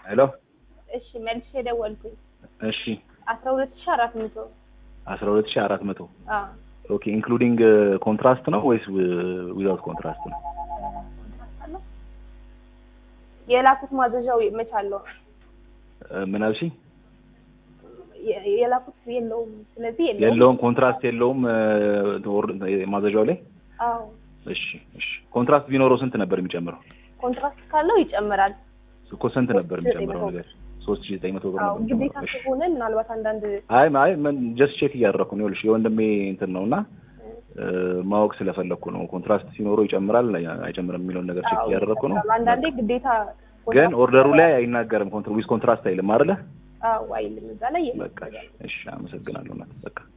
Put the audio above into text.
ሄሎ እሺ መልሼ ደወልኩኝ። እሺ አስራ ሁለት ሺህ አራት መቶ አስራ ሁለት ሺህ አራት መቶ አዎ ኦኬ ኢንክሉዲንግ ኮንትራስት ነው ወይስ ዊዛውት ኮንትራስት ነው? ኮንትራክት አለው? የላኩት ማዘዣው መች አለው? እ፣ ምን አልሽኝ? የ- የላኩት የለውም። ስለዚህ የለውም። የለውም ኮንትራስት የለውም እ፣ ኦር- ማዘዣው ላይ አዎ እሺ እሺ ኮንትራስት ቢኖረው ስንት ነበር የሚጨምረው? ኮንትራክት ካለው ይጨምራል። እኮ ስንት ነበር ሶስት ሺህ ዘጠኝ የሚጨምረው መቶ ነገር? ሶስት ሺህ ዘጠኝ መቶ ብር አዎ ነበር ግዴታ የሚጨምረው። እሺ ከሆነ ምናልባት አንዳንድ አይ አይ ምን ጀስት ቼክ እያደረኩ ነው። ይኸውልሽ የወንድሜ እንትን ነው እና እ፣ ማወቅ ስለፈለኩ ነው። ኮንትራስት ሲኖረው ይጨምራል አይጨምርም የሚለውን ነገር ቼክ አዎ እያደረኩ ነው። አንዳንዴ ግዴታ ግን ኦርደሩ ላይ አይናገርም ኮንትራ ዊዝ ኮንትራስት አይልም አይደለ? አዎ አይልም እዛ ላይ የለም። በቃ እሺ፣ እሺ አመሰግናለሁ። እናት በቃ